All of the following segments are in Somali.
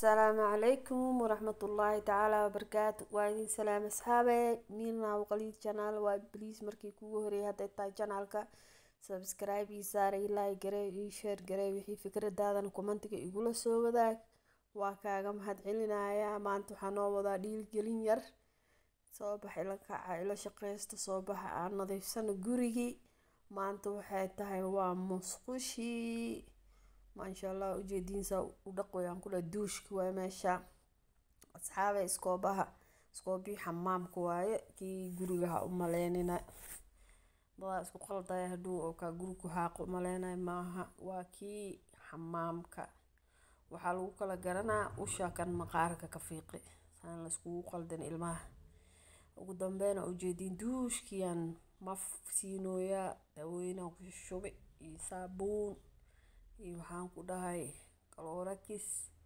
asalaamu calaykum waraxmatullaahi tacaala wabarakaatu waa idin salaam asxaabe miirna waqalid janaal waa bliis markii kugu horeeyay hadday tahay janaalka subscribe ii saaray like garee ii share garee wixii fikradaadan kumantiga igula soo wadaag waa kaaga mahad celinayaa maanta waxaa noo wadaa dhiilgelin yar soo bax ila kaca ila shaqeysta soo baxa aan nadiifsano gurigii maanta waxay tahay waa musqushii maasha allah ujeediinsa u dhaqoyaan kula duushki waaye meesha asxaabe iskoobaha iskoobii xamaamka waaye kii guriga ha u maleynina dadaa isku qaldaya hadhuu oo kaa guri ku haaqo umaleynaya maaha waa kii xamaamka waxaa lagu kala garanaa usha kan maqaarka ka fiiqi saan la iskugu qaldin ilmaha ugu dambeyn ujeediin duushkiyaan maf siinooyaa daawooyinaan ku shubi iyo saabuun iyo waxaan ku dhahay kaloorakis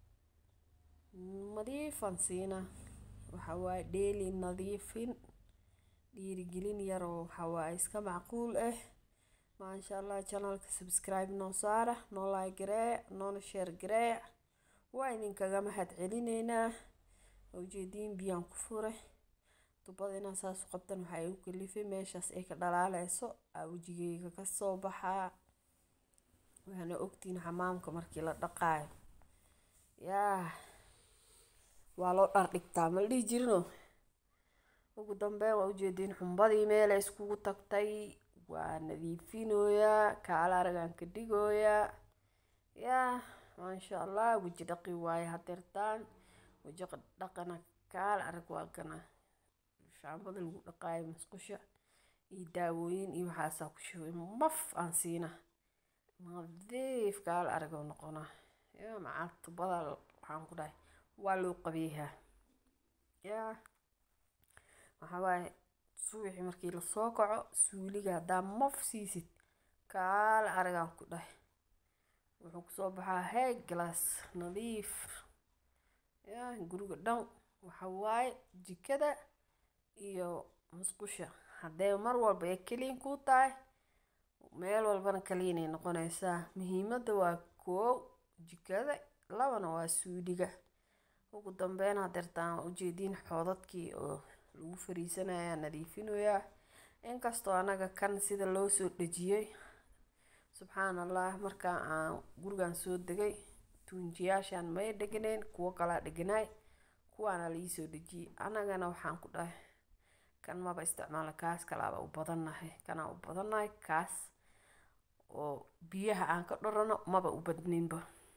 nadiifan siina waxa waaye dheeli nadiifin dhiirigelin yar oo waxa waaye iska macquul ah maasha allah channelka subscribe noo saara noo like garee noona share garee waa idinkaga mahad celineynaa ujeediin biyaan ku fure tubada inaan saas u qabtan waxaa igu kalifay meeshaas ay ka dhalaaleyso aa wejigeyga kasoo baxaa waxaana ogtiin xamaamka markii la dhaqaayo yaa waa loo dhar dhigtaa ma la dhihi jirino ugu dambeyn waa ujeediin xumbadii meelay iskugu tagtay waa nadiifinooyaa kaala aragaan ka dhigooyaa yaa maasha allah weji dhaqi waaye hadeertaan weji dhaqana kaala arag waa kana shaambada lagu dhaqaayo musqusha iyo daawooyin iyo waxaasaa ku shubay maf aan siina nadiif kaala arag oo noqonaa yaa macaa tubada waxaan ku dhahay waa loo qabeeyaa yaa waxaa waaye subaxii markii lasoo kaco suuliga haddaa maf siisid kaala aragaan ku dhahay wuxuu kusoo baxaa heeg galaas nadiif yaa guriga dhan waxa waaye jikada iyo musqusha haddee mar walba ee keliin kuu tahay meel walbana kaliinay noqonaysaa muhiimadda waa koow jikada labana waa suuliga ugu dambeyn hadeertaan waa ujeediin xoodadkii oo lagu fariisanaya nadiifinoyaa inkastoo anaga kan sida loo soo dhejiyey subxaan allah markaa aan gurigan soo degay tuunjiyaashaan may dheganayn kuwo kalaa dheganaay kuwaana laisoo dhejiyey anagana waxaan ku dhahay kan maba isticmaala kaas kalaaba u badannahay kanaa u badannahay kaas oo biyaha aan ka dhorano maba u badninba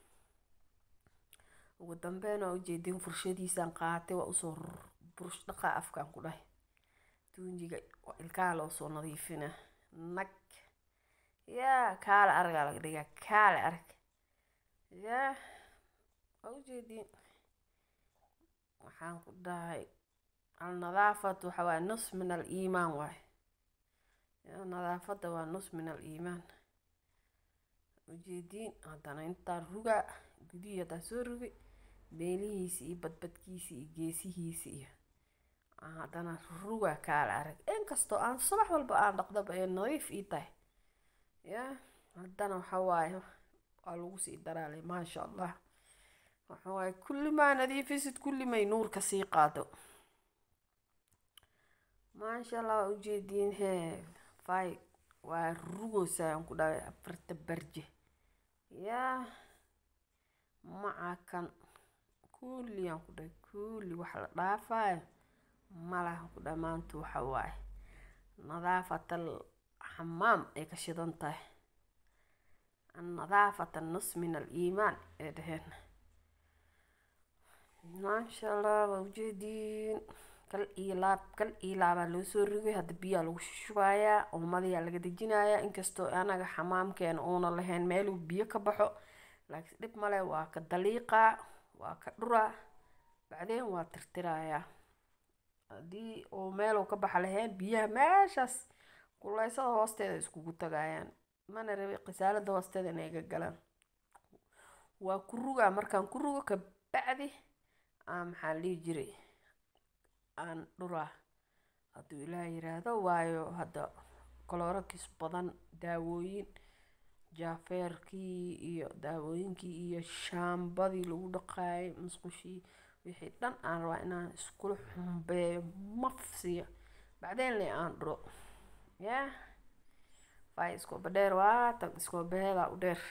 ugu dambeyn waa ujeedin furshadiisaan qaatay waa usoo burush dhaqaa afkaan ku dhahay tuunjiga ilkaha loo soo nadiifina nag yaa kaale aragaa laga dhigaa kaale arag yaa waa ujeediin waxaan ku dhahay alnadaafatu waxa waaye nus min al iimaan waaye yaa nadaafadda waa nus min al iimaan ujeediin haddana intaan rugaa gudihii haddaan soo rugi beelihiisi iyo badbadkiisi iyo geesihiisi iyo haddana rugaa kaala arag inkastoo aan subax walba aan dhaqdaba ee nadiif ii tahay yaa haddana waxa waaye waa lagu sii daraalay maasha allah waxa waaye kulli maa nadiifisid kulli may nuurka sii qaado maasha allah waa ujeediin hee fay waa rugoosaan ku dhahay afarta barje yaa maca kan kulliyaan ku dhahay kulli wax la dhaafayo malaha ku dhahay maanta waxa waaye nadaafatal xamaam ay ka shidan tahay annadaafata nus min al iimaan ee dheheen maasha allah waa ujeediin kal iyo laab kal iyo laabaa loo soo rogay hadda biyaa lagu shushubayaa oomadayaa laga dejinayaa inkastoo anaga xamaamkeena uuna lahayn meeluu biyo ka baxo laakiin dhib male waa ka daliiqaa waa ka dhuraa bacdeen waa tirtirayaa haddii uu meeluu ka baxa lahayn biyaha meeshaas kuleysada hoosteeda iskugu tagayaan mana rabi qisaalada hoosteeda inay ga galaan waa ku rugaa markaan ku rugo ka bacdi aa maxaa la dhihi jiray aan dhuraa hadduu ilaah yiraahdo waayo hadda kaloorakis badan daawooyin jaafeerkii iyo daawooyinkii iyo shaambadii lagu dhaqaayay musqushii wixii dhan aan rabaa inaan iskula xumbeeyo mafsiyo bacdeen le aan dhuro yaa fay iskooba dheer waa tan iskoobaheeda u dheer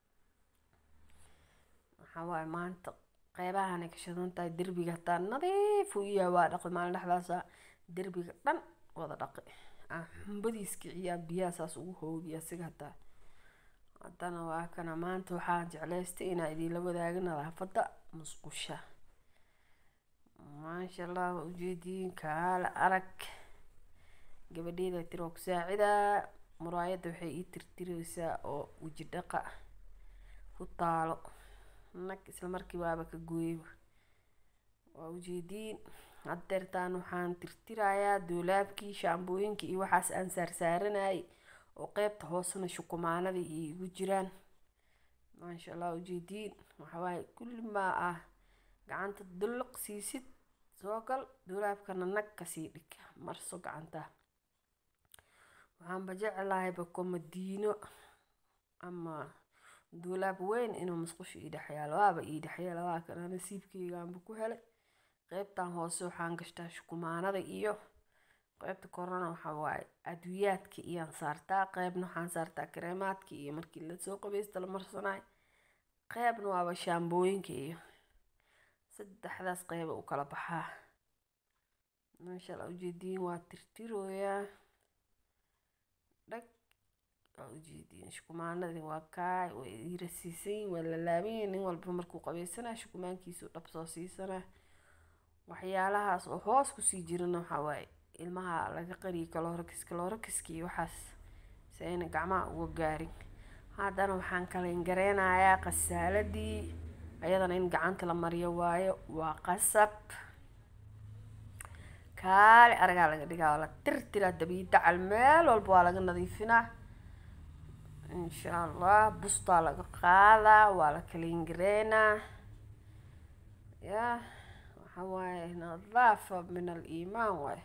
waxaa waaye maanta qeybahanay ka shidan tahay derbiga hataa nadiif uu yahay waa dhaqi maalin dhexdaasa derbiga dhan wada dhaqi aan xumbadiis kiciyaa biyaha saas ugu hoobiya siga hataa haddana waa kana maanta waxaan jeclaystay inaa idinla wadaaga nadaafadda musqusha maasha allah waa ujeediin kaala arag gabadheeda tiroo ku saacidaa muraayadda waxay ii tirtireysaa oo weji dhaqa ku taalo nag isla markii waaba ka gooyaba waa ujeediin haddeertaan waxaan tirtirayaa doolaabkii shaambooyinkii iyo waxaas aan saarsaaranayay oo qeybta hoosena shukumaanadii iyo igu jiraan maasha allah ujeediin waxawaaye kulli maa ah gacanta dulluq siisid soo gal doolaabkana nag kasii dhig marso gacanta waxaanba jeclahayba komadiino ama doolaab weyn inuu musqusha ii dhexyaalo waaba ii dhexyaala waa kana nasiibkeygaanba ku helay qeybtan hoose waxaan gashtaa shukumaanada iyo qeybta korona waxaa waaye adwiyaadka iyaan saartaa qeybna waxaan saartaa kareemaadka iyo markii lasoo qabeysta la marsanayo qeybna waaba shaambooyinka iyo saddexdaas qeyba u kala baxaa maasha allah ujeediin waa tirtirooyaa dhag waa ujeediin shukumaanadii waa kaay way ira siisan waa la laabanyahay nin walba markuu qabeysanaa shukumaankiisu dhab soo siisanaa waxyaalahaas oo hoos kusii jirana waxaa waaye ilmaha laga qariyay kaloorakis kaloorakiska iyo waxaas si ayna gacmaha uga gaarin haddana waxaan kalayn gareynayaa qasaaladii ayadana in gacanta la mariyo waayo waa qasab kaali aragaa laga dhigaa waa la tirtiraa dabiidacal meel walba waa laga nadiifinaa insha allah bustaa laga qaadaa waa la kalayn gareynaa yaa waxaa waaye nadaafa min al iimaan waaye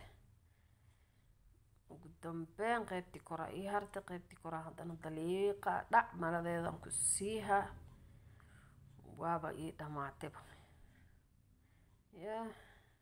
ugu dambeyn qeybtii koraa ii harta qeybtii koraa haddana daliiqa dhac maladeedan ku siiha waaba ii dhamaatayba yaa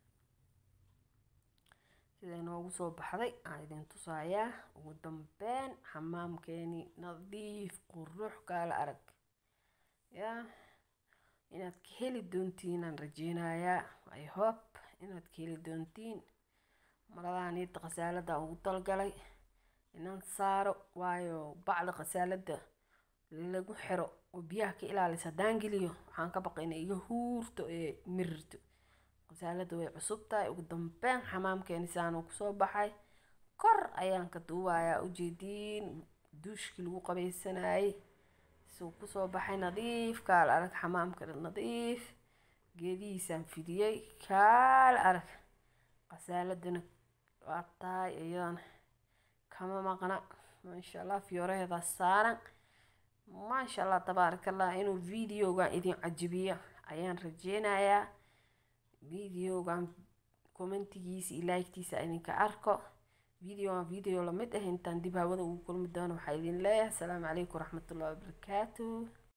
siday noogu soo baxday aan idin tusayaa ugu dambeyn xamaamkeeni nadiif qurux kaala arag yaa inaad ka heli doontiinaan rajeynayaa i hope inaad ka heli doontiin maradaan iita khasaalada ugu talgalay inaan saaro waayo bacda khasaalada lagu xiro oo biyaha ka ilaalisa haddaan geliyo waxaan ka baqay inay iga huurto ee mirirto khasaalada way cusub tahay ugu dambeyn xamaamkeeni saanuu kusoo baxay kor ayaan ka duubayaa ujeediin duushkii lagu qabeysanayay suu kusoo baxay nadiif kaala arag xamaamka nadiif geedihiisaan fidiyey kaala arag khasaaladana waa tahay iyadana kama maqna maasha allah fiyooraheedaa saaran maasha allah tabaarakallah inuu videogan idin cajibiyo ayaan rajeynayaa videogan commentigiisa iyo like-tiisa idinka arko videogan video lamid ah intaan dib hawada ugu kulmi doono waxaa idin leeyahay asalaamu calaykum waraxmatullahi wabarakaatu